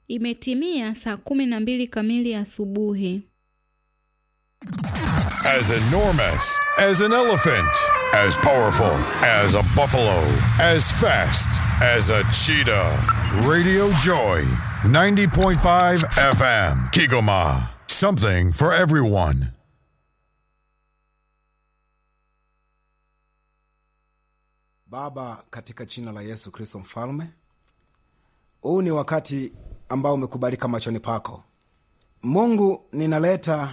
Imetimia saa kumi na mbili kamili asubuhi. As enormous as an elephant, as powerful as a buffalo, as fast as a cheetah. Radio Joy, 90.5 FM, Kigoma. Something for everyone. Baba, katika jina la Yesu Kristo Mfalme, huu ni wakati ambao umekubalika machoni pako Mungu. Ninaleta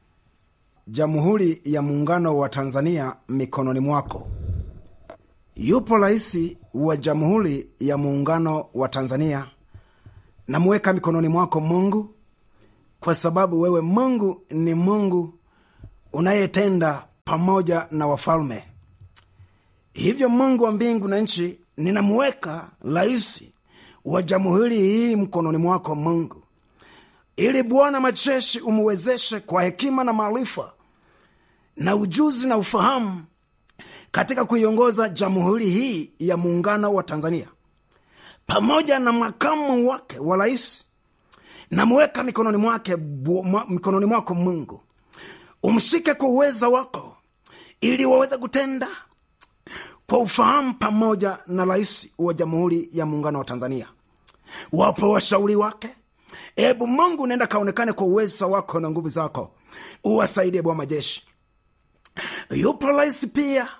Jamhuri ya Muungano wa Tanzania mikononi mwako. Yupo rais wa Jamhuri ya Muungano wa Tanzania, namuweka mikononi mwako Mungu, kwa sababu wewe Mungu ni Mungu unayetenda pamoja na wafalme. Hivyo Mungu wa mbingu na nchi, ninamuweka rais wa jamhuri hii mkononi mwako Mungu, ili Bwana majeshi umuwezeshe kwa hekima na maarifa na ujuzi na ufahamu katika kuiongoza jamhuri hii ya muungano wa Tanzania, pamoja na makamu wake wa rais. Namuweka mikononi mwake mikononi mwako Mungu, umshike kwa uweza wako, ili waweze kutenda kwa ufahamu pamoja na rais wa jamhuri ya muungano wa Tanzania. Wapo washauri wake. Ebu Mungu, nenda kaonekane kwa uweza wako na nguvu zako, uwasaidie Bwana majeshi. Yupo rais pia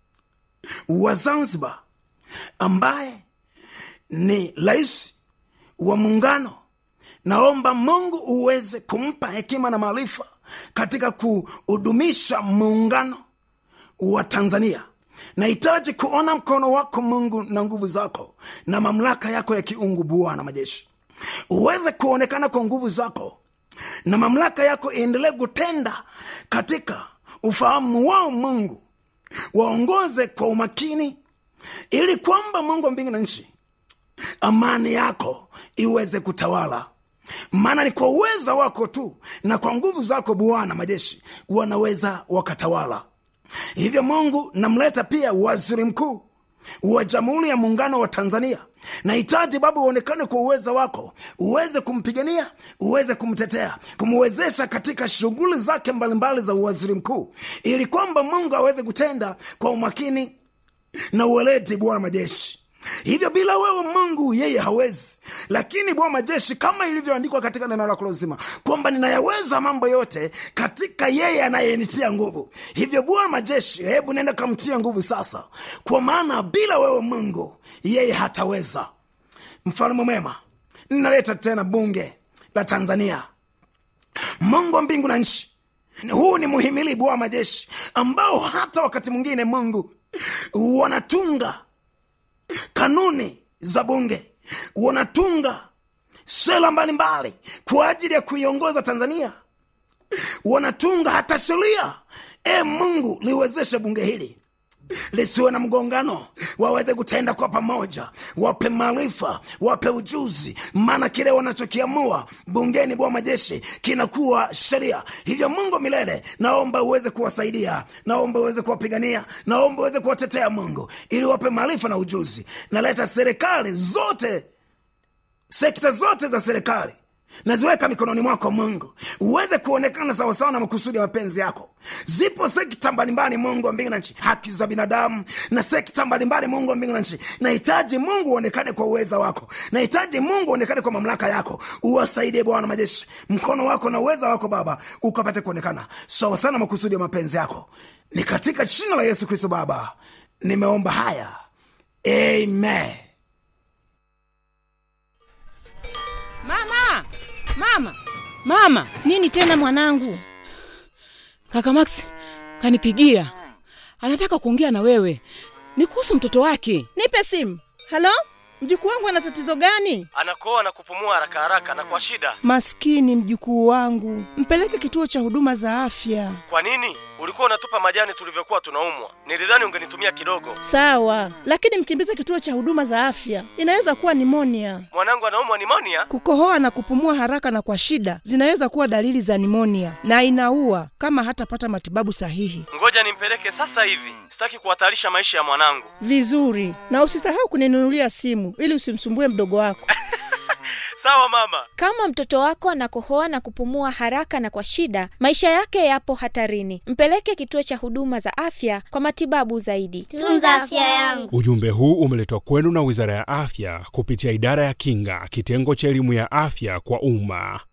wa Zanzibar ambaye ni rais wa muungano. Naomba Mungu uweze kumpa hekima na maarifa katika kuhudumisha muungano wa Tanzania. Nahitaji kuona mkono wako Mungu na nguvu zako na mamlaka yako ya kiungu, Bwana majeshi, uweze kuonekana kwa nguvu zako na mamlaka yako iendelee kutenda katika ufahamu wao. Mungu, waongoze kwa umakini, ili kwamba Mungu wa mbingu na nchi, amani yako iweze kutawala, maana ni kwa uweza wako tu na kwa nguvu zako Bwana majeshi wanaweza wakatawala. Hivyo Mungu, namleta pia waziri mkuu wa Jamhuri ya Muungano wa Tanzania. Nahitaji Baba uonekane kwa uweza wako, uweze kumpigania, uweze kumtetea, kumwezesha katika shughuli zake mbalimbali za uwaziri mkuu, ili kwamba Mungu aweze kutenda kwa umakini na uweledi, Bwana majeshi. Hivyo bila wewe Mungu yeye hawezi, lakini Bwana majeshi, kama ilivyoandikwa katika neno lako lozima kwamba ninayaweza mambo yote katika yeye anayenitia nguvu. Hivyo Bwana majeshi, hebu nenda kamtia nguvu sasa, kwa maana bila wewe Mungu yeye hataweza. Mfalme mwema, ninaleta tena bunge la Tanzania. Mungu wa mbingu na nchi, huu ni muhimili Bwana majeshi, ambao hata wakati mwingine Mungu wanatunga kanuni za bunge, wanatunga sera mbalimbali kwa ajili ya kuiongoza Tanzania, wanatunga hata sheria. E Mungu, liwezeshe bunge hili lisiwe na mgongano, waweze kutenda kwa pamoja, wape maarifa, wape ujuzi, maana kile wanachokiamua bungeni, bwa majeshi, kinakuwa sheria. Hivyo Mungu milele, naomba uweze kuwasaidia, naomba uweze kuwapigania, naomba uweze kuwatetea Mungu, ili wape maarifa na ujuzi. Naleta serikali zote, sekta zote za serikali naziweka mikononi mwako Mungu, uweze kuonekana sawasawa na makusudi ya mapenzi yako. Zipo sekta mbalimbali, Mungu wa mbingu na nchi, haki za binadamu na sekta mbalimbali, Mungu wa mbingu na nchi. Nahitaji Mungu uonekane kwa uweza wako, nahitaji Mungu uonekane kwa mamlaka yako. Uwasaidie Bwana majeshi, mkono wako na uweza wako Baba ukapate kuonekana sawasawa na makusudi ya mapenzi yako. Ni katika jina la Yesu Kristo Baba nimeomba haya, amen. Mama, mama, mama! Nini tena mwanangu? Kaka Max kanipigia, anataka kuongea na wewe, ni kuhusu mtoto wake. Nipe simu. Halo, mjukuu wangu ana tatizo gani? anakoa na kupumua haraka haraka na kwa shida. Maskini mjukuu wangu, mpeleke kituo cha huduma za afya. Kwa nini? Ulikuwa unatupa majani tulivyokuwa tunaumwa. Nilidhani ungenitumia kidogo. Sawa, lakini mkimbize kituo cha huduma za afya, inaweza kuwa nimonia. Mwanangu anaumwa nimonia. Kukohoa na kupumua haraka na kwa shida zinaweza kuwa dalili za nimonia na inaua kama hatapata matibabu sahihi. Ngoja nimpeleke sasa hivi, sitaki kuhatarisha maisha ya mwanangu. Vizuri, na usisahau kuninunulia simu ili usimsumbue mdogo wako. Sawa mama. Kama mtoto wako anakohoa na kupumua haraka na kwa shida, maisha yake yapo hatarini. Mpeleke kituo cha huduma za afya kwa matibabu zaidi. Tunza afya yangu. Ujumbe huu umeletwa kwenu na Wizara ya Afya kupitia Idara ya Kinga, kitengo cha elimu ya afya kwa umma.